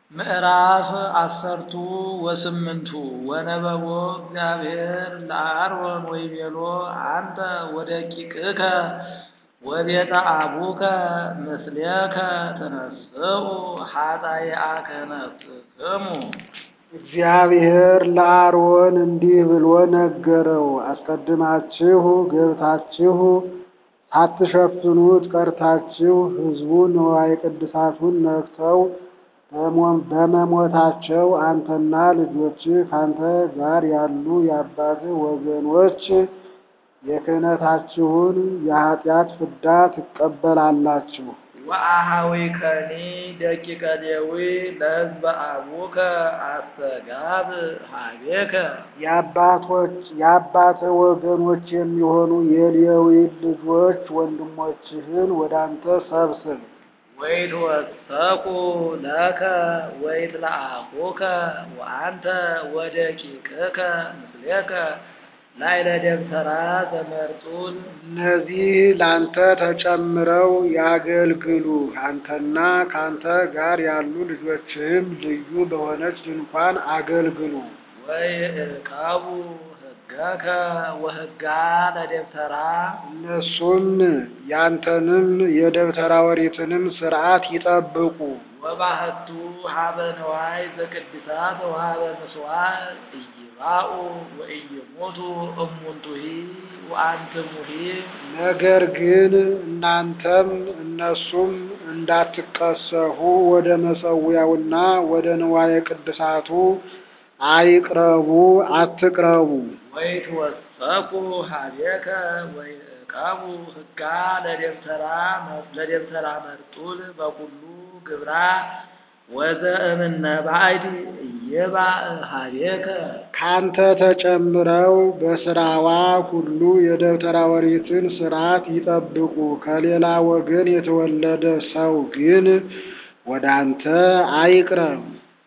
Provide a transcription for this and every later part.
ምዕራፍ አሰርቱ ወስምንቱ ወነበቦ እግዚአብሔር ለአሮን ወይቤሎ አንተ ወደቂቅከ ወቤተ አቡከ ምስሌከ ተነስኡ ኃጣይአከ ነፍስክሙ። እግዚአብሔር ለአሮን እንዲህ ብሎ ነገረው። አስቀድማችሁ ገብታችሁ ሳትሸፍኑት ቀርታችሁ ሕዝቡ ንዋየ ቅድሳቱን ነክተው በመሞታቸው አንተና ልጆችህ ከአንተ ጋር ያሉ የአባትህ ወገኖች የክህነታችሁን የኃጢአት ፍዳ ትቀበላላችሁ። ወአኀዊከኒ ደቂቀ ሌዊ ለሕዝበ አቡከ አስተጋብ ኀቤከ የአባቶች የአባትህ ወገኖች የሚሆኑ የሌዊ ልጆች ወንድሞችህን ወደ አንተ ሰብስብ። ወይትወሰኩ ለከ ወይትለአኩከ ወአንተ ወደቂቅከ ምስሌከ ላዕለ ደብተራ ዘመርጡል እነዚህ ላንተ ተጨምረው ያገልግሉ። አንተና ካንተ ጋር ያሉ ልጆችህም ልዩ በሆነች ድንኳን አገልግሉ። ወይዕቀቡ ሕገከ ወሕጋ ለደብተራ እነሱም ያንተንም የደብተራ ኦሪትንም ሥርዓት ይጠብቁ። ወባህቱ ሀበ ነዋይ ዘቅድሳት ወሀበ ምጽዋዕ ኢይባኡ ወኢይሞቱ እሙንቱሂ ወአንትሙሂ ነገር ግን እናንተም እነሱም እንዳትቀሰፉ ወደ መሠዊያውና ወደ ንዋየ ቅድሳቱ አይቅረቡ፣ አትቅረቡ። ወይትወሰኩ ኀቤከ ወይዕቀቡ ሕጋ ለደብተራ ለደብተራ መርጡል በኩሉ ግብራ ወዘእምነ ባዕድ ኢይባእ ኀቤከ ካንተ ተጨምረው በስራዋ ሁሉ የደብተራ ኦሪትን ሥርዓት ይጠብቁ። ከሌላ ወገን የተወለደ ሰው ግን ወደ አንተ አይቅረብ።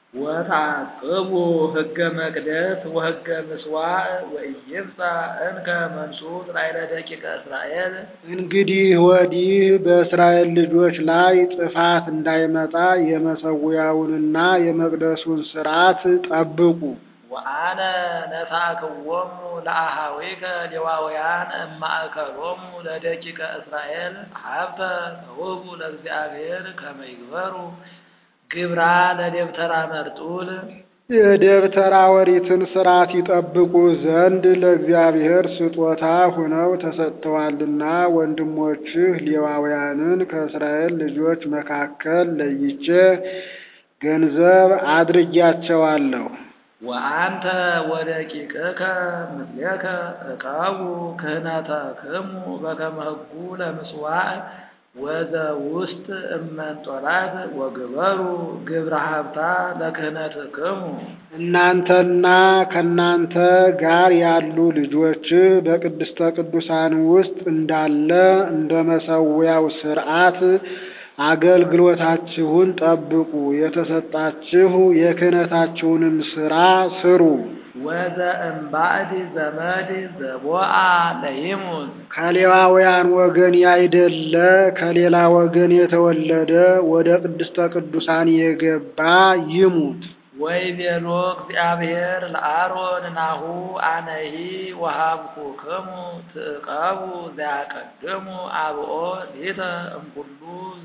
ወተዓቅቡ ሕገ መቅደስ ወሕገ ምጽዋዕ ወኢይምጻእ እንከ መንሱት ላዕለ ደቂቀ እስራኤል እንግዲህ ወዲህ በእስራኤል ልጆች ላይ ጥፋት እንዳይመጣ የመሠዊያውንና የመቅደሱን ሥርዓት ጠብቁ። ወአነ ነሳክዎሙ ለአኀዊከ ሌዋውያን እማእከሎሙ ለደቂቀ እስራኤል ሀብተ ተውህቡ ለእግዚአብሔር ከመ ይግበሩ ግብራ ለደብተራ መርጡል የደብተራ ኦሪትን ሥርዓት ይጠብቁ ዘንድ ለእግዚአብሔር ስጦታ ሆነው ተሰጥተዋልና ወንድሞችህ ሌዋውያንን ከእስራኤል ልጆች መካከል ለይቼ ገንዘብ አድርጊያቸዋለሁ። ወአንተ ወደቂቅከ ምስሌከ ዕቀቡ ክህነተክሙ በከመ ሕጉ ለምጽዋዕ ወዘውስጥ እመንጦላት ወግበሩ ግብረ ሀብታ ለክህነትክሙ እናንተና ከእናንተ ጋር ያሉ ልጆች በቅድስተ ቅዱሳን ውስጥ እንዳለ እንደ መሠዊያው ሥርዓት አገልግሎታችሁን ጠብቁ። የተሰጣችሁ የክህነታችሁንም ሥራ ስሩ። ወዘእምባዕድ ዘመድ ዘቦአ ለይሙት ከሌዋውያን ወገን ያይደለ ከሌላ ወገን የተወለደ ወደ ቅድስተ ቅዱሳን የገባ ይሙት። ወይቤሎ እግዚአብሔር ለአሮን ናሁ አነሂ ወሀብኩክሙ ትዕቀቡ ዘያቀድሙ አብኦ ሊተ እምኩሉ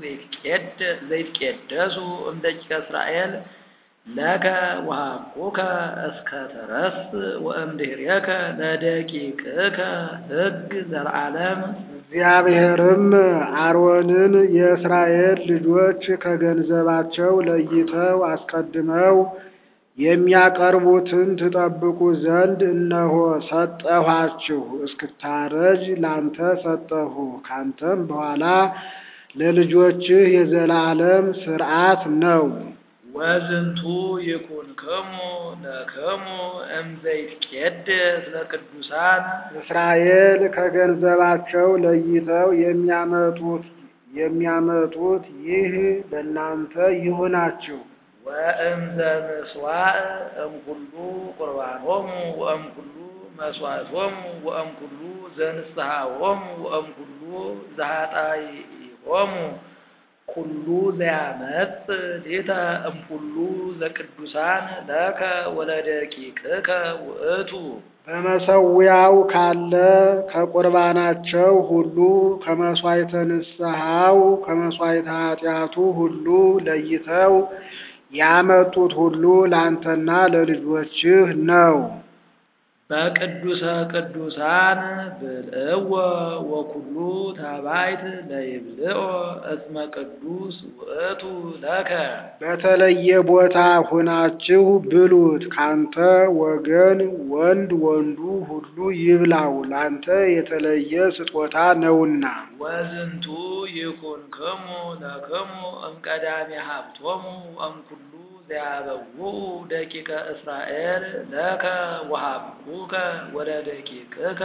ዘይትቄደሱ እምደቂቀ እስራኤል ለከ ወሀብኩከ እስከ ተረስ ወእምድኅሬከ ለደቂቅከ ሕግ ዘለዓለም እግዚአብሔርም አሮንን የእስራኤል ልጆች ከገንዘባቸው ለይተው አስቀድመው የሚያቀርቡትን ትጠብቁ ዘንድ እነሆ ሰጠኋችሁ። እስክታረጅ ላንተ ሰጠሁ። ካንተም በኋላ ለልጆችህ የዘላለም ሥርዓት ነው። ወዝንቱ ይኩንክሙ ለክሙ እምዘይትቄደስ ለቅዱሳን እስራኤል ከገንዘባቸው ለይተው የሚያመጡት የሚያመጡት ይህ ለእናንተ ይሁናችሁ። ወእምዘ ምጽዋዕ እምኩሉ ቁርባኖሙ ወእምኩሉ መስዋዕቶሙ ወእምኩሉ ዘንስሐሆሙ ወእምኩሉ ዘኃጣይሆሙ ኩሉ ዘያመጽ ሌተ እምኩሉ ዘቅዱሳን ለከ ወለደቂቅከ ውእቱ በመሰዊያው ካለ ከቁርባናቸው ሁሉ ከመሥዋዕተ ንስሐው ከመሥዋዕተ ኃጢአቱ ሁሉ ለይተው ያመጡት ሁሉ ላንተና ለልጆችህ ነው። በቅዱሰ ቅዱሳን ብልዕዎ ወኩሉ ተባይት ለይብልዖ እስመ ቅዱስ ውእቱ ለከ በተለየ ቦታ ሁናችሁ ብሉት። ካንተ ወገን ወንድ ወንዱ ሁሉ ይብላው፣ ላንተ የተለየ ስጦታ ነውና። ወዝንቱ ይኩንክሙ ለክሙ እምቀዳሚ ሀብቶሙ እምኩሉ ዘያበውኡ ደቂቀ እስራኤል ለከ ወሀብኩከ ወለደቂቅከ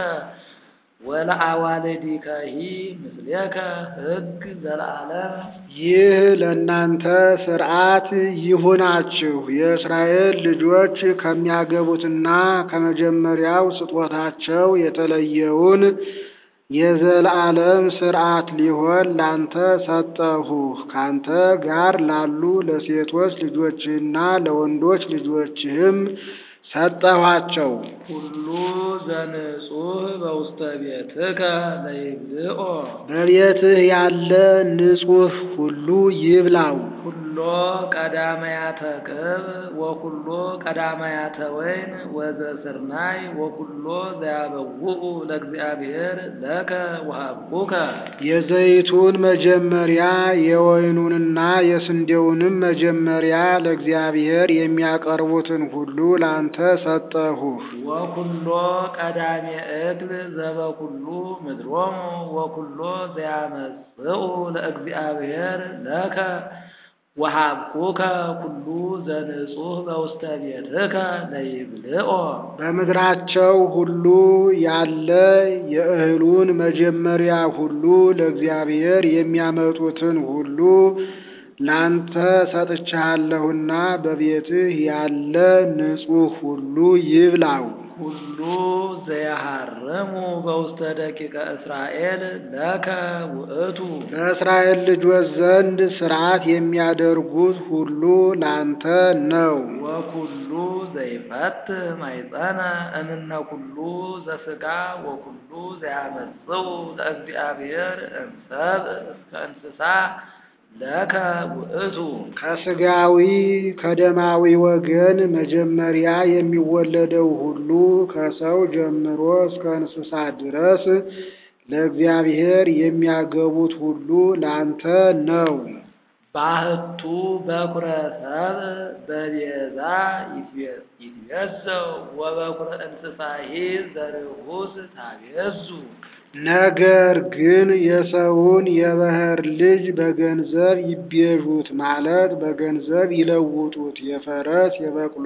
ወለአዋልዲከሂ ምስሌከ ሕግ ዘለዓለም ይህ ለእናንተ ሥርዓት ይሁናችሁ። የእስራኤል ልጆች ከሚያገቡትና ከመጀመሪያው ስጦታቸው የተለየውን የዘላለም ሥርዓት ሊሆን ላንተ ሰጠሁህ። ካንተ ጋር ላሉ ለሴቶች ልጆችህና ለወንዶች ልጆችህም ሰጠኋቸው። ኩሉ ዘንጹህ በውስተ ቤትከ ለይብልዖ በቤትህ ያለ ንጹሕ ሁሉ ይብላው። ኩሎ ቀዳማያተ ቅብ ወኩሎ ቀዳማያተ ወይን ወዘስርናይ ወኩሎ ዘያበውኡ ለእግዚአብሔር ለከ ወሀብኩከ የዘይቱን መጀመሪያ የወይኑንና የስንዴውንም መጀመሪያ ለእግዚአብሔር የሚያቀርቡትን ሁሉ ላንተ ሰጠሁህ። ወኩሎ ቀዳሜ እክል ዘበኩሉ ምድሮሙ ወኩሎ ዘያመጽኡ ለእግዚአብሔር ለከ ወሀብኩከ ኩሉ ዘንጹህ በውስተ ቤትከ ለይብልዖ በምድራቸው ሁሉ ያለ የእህሉን መጀመሪያ ሁሉ ለእግዚአብሔር የሚያመጡትን ሁሉ ላንተ ሰጥቻለሁና በቤትህ ያለ ንጹሕ ሁሉ ይብላው። ኩሉ ዘያሃርሙ በውስተ ደቂቀ እስራኤል ለከ ውእቱ በእስራኤል ልጆች ዘንድ ሥርዓት የሚያደርጉት ሁሉ ላንተ ነው። ወኩሉ ዘይፈት ማይፀነ እምነ ኩሉ ዘሥጋ ወኩሉ ዘያመጽኡ ለእግዚአብሔር እምሰብ እስከ እንስሳ ለከ ውእቱ ከሥጋዊ ከደማዊ ወገን መጀመሪያ የሚወለደው ሁሉ ከሰው ጀምሮ እስከ እንስሳ ድረስ ለእግዚአብሔር የሚያገቡት ሁሉ ላንተ ነው። ባህቱ በኩረ ሰብ በቤዛ ይትቤዘው ወበኩረ እንስሳሂ ዘርሁስ ታቤዙ ነገር ግን የሰውን የባሕር ልጅ በገንዘብ ይቤዡት ማለት በገንዘብ ይለውጡት። የፈረስ የበቅሎ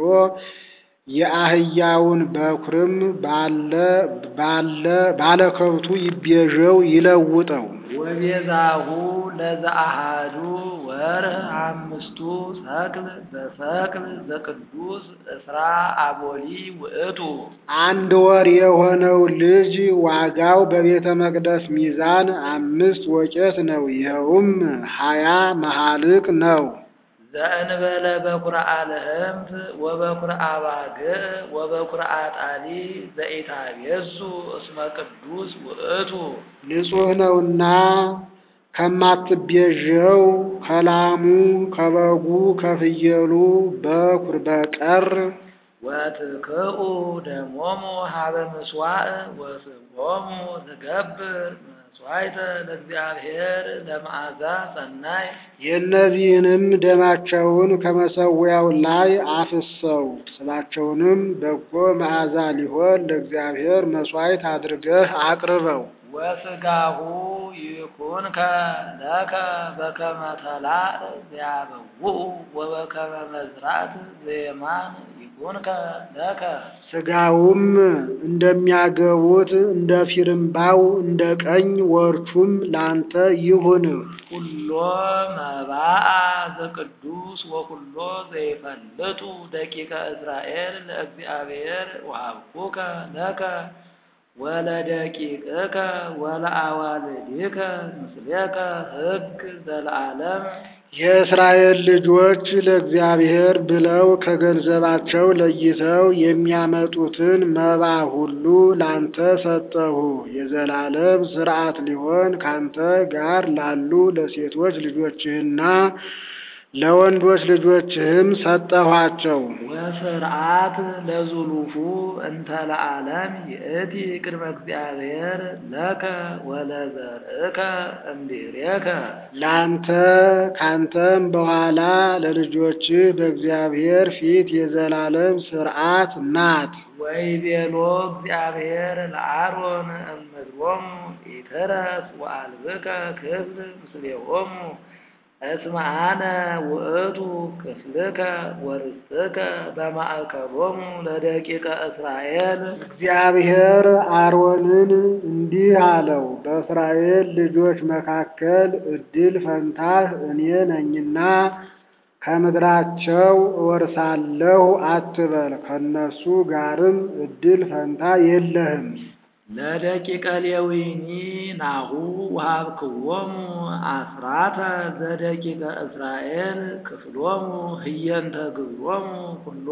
የአህያውን በኵርም ባለ ባለ ባለከብቱ ይቤዠው ይለውጠው። ወቤዛሁ ለዘአሃዱ ወርህ አምስቱ ሰቅል በሰቅል ዘቅዱስ እስራ አቦሊ ውእቱ አንድ ወር የሆነው ልጅ ዋጋው በቤተ መቅደስ ሚዛን አምስት ወቄት ነው። ይኸውም ሀያ መሃልቅ ነው። ዘእንበለ በኩረ አልህምት ወበኩረ አባግዕ ወበኩረ አጣሊ ዘኢታቤዙ እስመ ቅዱስ ውእቱ ንጹሕ ነውና ከማትቤዠው ከላሙ ከበጉ ከፍየሉ በኵር በቀር ወትክኡ ደሞሙ ሀበ ምስዋዕ ወስቦሙ ትገብር መስዋዕተ ለእግዚአብሔር ለመዓዛ ሰናይ የእነዚህንም ደማቸውን ከመሠዊያው ላይ አፍሰው ስባቸውንም በጎ መዓዛ ሊሆን ለእግዚአብሔር መሥዋዕት አድርገህ አቅርበው። ወስጋሁ ይኩንከ ለከ በከመ ተላዕ ዘያበውኡ ወበከመ መዝራት ዘየማን ይኩንከ ለከ ሥጋውም እንደሚያገቡት እንደ ፊርምባው እንደ ቀኝ ወርቹም ላንተ ይሁንህ። ኩሎ መባአ ዘቅዱስ ወኩሎ ዘይፈልጡ ደቂቀ እስራኤል ለእግዚአብሔር ወሀብኩከ ለከ ወለደቂቅከ ወለአዋልድከ ምስሌከ ሕግ ዘለዓለም የእስራኤል ልጆች ለእግዚአብሔር ብለው ከገንዘባቸው ለይተው የሚያመጡትን መባ ሁሉ ላንተ ሰጠሁ። የዘላለም ሥርዓት ሊሆን ካንተ ጋር ላሉ ለሴቶች ልጆችህና ለወንዶች ልጆችህም ሰጠኋቸው። ወስርዓት ለዙሉፉ እንተ ለዓለም ይእቲ ቅድመ እግዚአብሔር ለከ ወለዘርእከ እምድኅሬከ ላንተ ካንተም በኋላ ለልጆችህ በእግዚአብሔር ፊት የዘላለም ሥርዓት ናት። ወይቤሎ እግዚአብሔር ለአሮን እምድሮሙ ኢትረስ ወአልብከ ክፍል ምስሌሆሙ እስመ አነ ውእቱ ክፍልከ ወርስትከ በማእከሎሙ ለደቂቀ እስራኤል እግዚአብሔር አሮንን እንዲህ አለው፣ በእስራኤል ልጆች መካከል ዕድል ፈንታህ እኔ ነኝና ከምድራቸው እወርሳለሁ አትበል፣ ከነሱ ጋርም ዕድል ፈንታ የለህም። ለደቂቀ ሌዊኒ ናሁ ወሀብክዎሙ አስራተ ዘደቂቀ እስራኤል ክፍሎሙ ህየንተ ግብሮሙ ኩሎ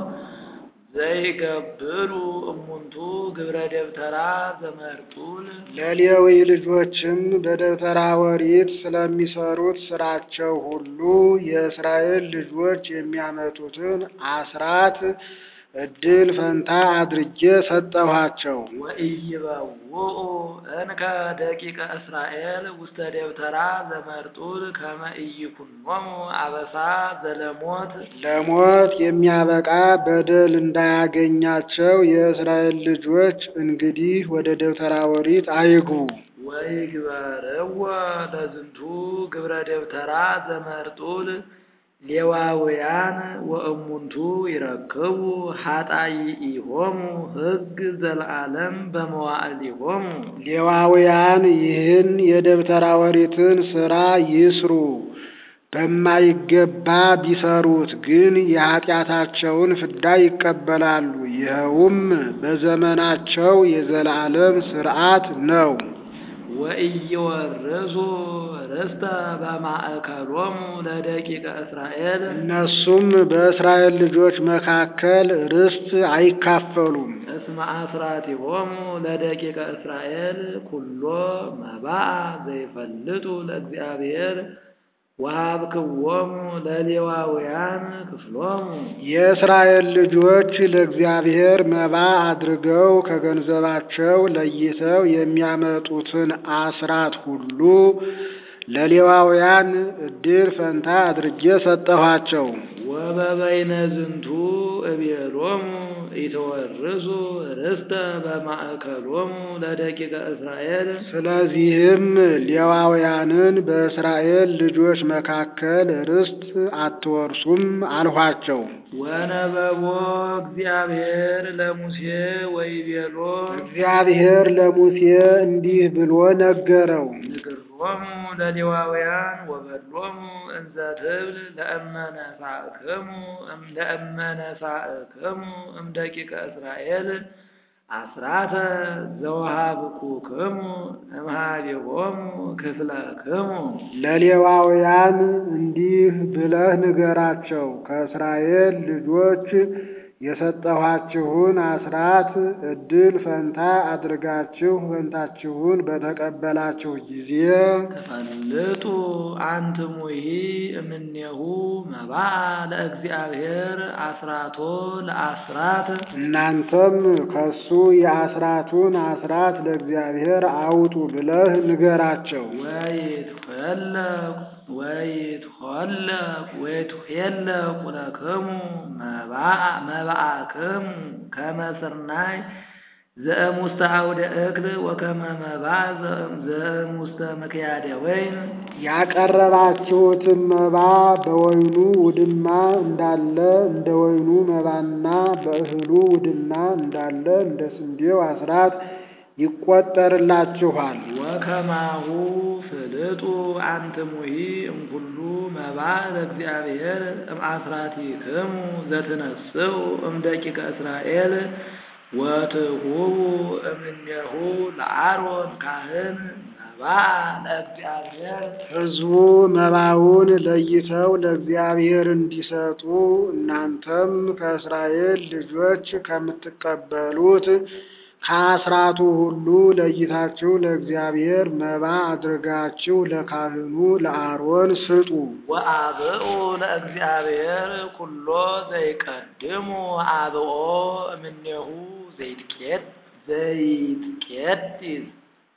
ዘይገብሩ እሙንቱ ግብረ ደብተራ ዘመርጡል ለሌዊ ልጆችም በደብተራ ኦሪት ስለሚሰሩት ስራቸው ሁሉ የእስራኤል ልጆች የሚያመጡትን አስራት ዕድል ፈንታ አድርጌ ሰጠኋቸው። ወኢይበውኡ እንከ ደቂቀ እስራኤል ውስተ ደብተራ ዘመርጡል ከመ ኢይኩኖሙ አበሳ ዘለሞት ለሞት የሚያበቃ በደል እንዳያገኛቸው የእስራኤል ልጆች እንግዲህ ወደ ደብተራ ኦሪት አይግቡ። ወይግበርዎ ለዝንቱ ግብረ ደብተራ ዘመርጡል ሌዋውያን ወእሙንቱ ይረክቡ ኃጣይኢሆሙ ሕግ ዘለዓለም በመዋዕሊሆሙ ሌዋውያን ይህን የደብተራ ኦሪትን ሥራ ይስሩ። በማይገባ ቢሰሩት ግን የኃጢአታቸውን ፍዳ ይቀበላሉ። ይኸውም በዘመናቸው የዘላለም ሥርዓት ነው። ወኢይወርሱ ርስተ በማእከሎሙ ለደቂቀ እስራኤል እነሱም በእስራኤል ልጆች መካከል ርስት አይካፈሉም። እስመ አስራቲሆሙ ለደቂቀ እስራኤል ኩሎ መባአ ዘይፈልጡ ለእግዚአብሔር ወሀብክዎሙ ለሌዋውያን ክፍሎሙ የእስራኤል ልጆች ለእግዚአብሔር መባ አድርገው ከገንዘባቸው ለይተው የሚያመጡትን አስራት ሁሉ ለሌዋውያን ዕድል ፈንታ አድርጌ ሰጠኋቸው። ወበበይነ ዝንቱ እቤሎሙ ኢተወርሱ ርስተ በማእከሎሙ ለደቂቀ እስራኤል ስለዚህም ሌዋውያንን በእስራኤል ልጆች መካከል ርስት አትወርሱም አልኋቸው። ወነበቦ እግዚአብሔር ለሙሴ ወይቤሎ እግዚአብሔር ለሙሴ እንዲህ ብሎ ነገረው። ንግሮሙ ለሌዋውያን ወበሎሙ እንዘ ትብል ለእመነሳእክሙ ለእመነሳእክሙ እምደቂቀ እስራኤል አስራተ ዘወሀብኩክሙ እምኀቤሆሙ ክፍለክሙ ለሌዋውያን እንዲህ ብለህ ንገራቸው፣ ከእስራኤል ልጆች የሰጠኋችሁን አስራት ዕድል ፈንታ አድርጋችሁ ፈንታችሁን በተቀበላችሁ ጊዜ ተፈልጡ አንትሙሂ እምኔሁ መባአ ለእግዚአብሔር አስራቶ ለአስራት እናንተም ከሱ የአስራቱን አስራት ለእግዚአብሔር አውጡ ብለህ ንገራቸው። ወይትኸለቅ ወይትኸለቅ ወይትሄለቁ ለክሙ መባአክሙ ከመ ስርናይ ዘእሙስተ አውደ እክል ወከመ መባእ ዘእሙስተ ምክያደ ወይን ያቀረባችሁትን መባ በወይኑ ውድማ እንዳለ እንደ ወይኑ መባና በእህሉ ውድማ እንዳለ እንደ ስንዴው አስራት ይቆጠርላችኋል። ወከማሁ ፍልጡ አንትሙሂ እምኩሉ መባእ ለእግዚአብሔር እምአስራቲክሙ ዘትነስኡ እምደቂቀ እስራኤል ወትሁቡ እምኔሁ ለአሮን ካህን መባአ ለእግዚአብሔር ሕዝቡ መባውን ለይተው ለእግዚአብሔር እንዲሰጡ እናንተም ከእስራኤል ልጆች ከምትቀበሉት ከአስራቱ ሁሉ ለይታችሁ ለእግዚአብሔር መባ አድርጋችሁ ለካህኑ ለአሮን ስጡ። ወአብኡ ለእግዚአብሔር ኩሎ ዘይቀድሙ አብኦ እምኔሁ ዘይትቄድ ዘይትቄድስ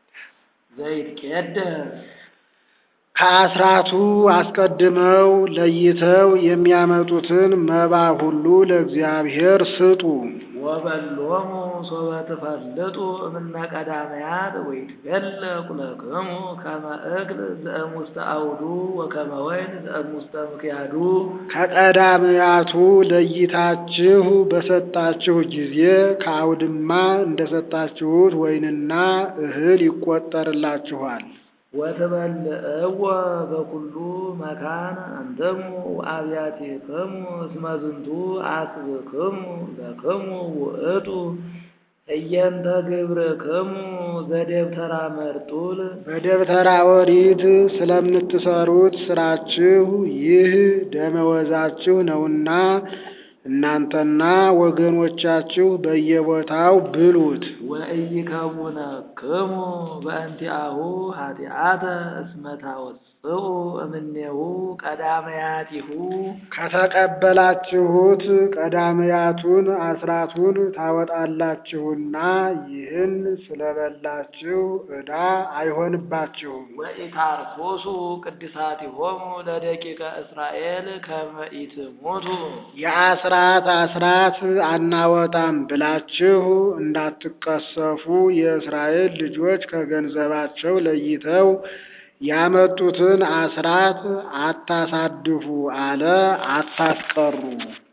ዘይትቄደስ ከአስራቱ አስቀድመው ለይተው የሚያመጡትን መባ ሁሉ ለእግዚአብሔር ስጡ። ወበሎሙ ሶበ ትፈልጡ እምነ ቀዳመያት ወይትገለቁ ለክሙ ከመ እክል ዘእሙስተ አውዱ ወከመ ወይን ዘእሙስተ ምክያዱ ከቀዳምያቱ ለይታችሁ በሰጣችሁ ጊዜ ከአውድማ እንደሰጣችሁት ወይንና እህል ይቆጠርላችኋል። ወትበልዕዎ በኩሉ መካን አንትሙ ወአብያቲክሙ እስመ ዝንቱ አስብክሙ ለክሙ ውእቱ እየንተ ግብርክሙ ዘደብተራ መርጡል በደብተራ ኦሪት ስለምትሰሩት ስራችሁ ይህ ደመወዛችሁ ነውና እናንተና ወገኖቻችሁ በየቦታው ብሉት። ወኢይከውነክሙ በእንቲአሁ ኃጢአተ እስመ ታወጽኡ እምኔሁ ቀዳመያቲሁ ከተቀበላችሁት ቀዳምያቱን አስራቱን ታወጣላችሁና ይህን ስለበላችሁ ዕዳ አይሆንባችሁም። ወኢታርኩሱ ቅድሳቲሆሙ ለደቂቀ እስራኤል ከመ ኢትሙቱ የአስራት አስራት አናወጣም ብላችሁ እንዳትቀሰፉ የእስራኤል ልጆች ከገንዘባቸው ለይተው ያመጡትን አስራት አታሳድፉ አለ፣ አታስቀሩ።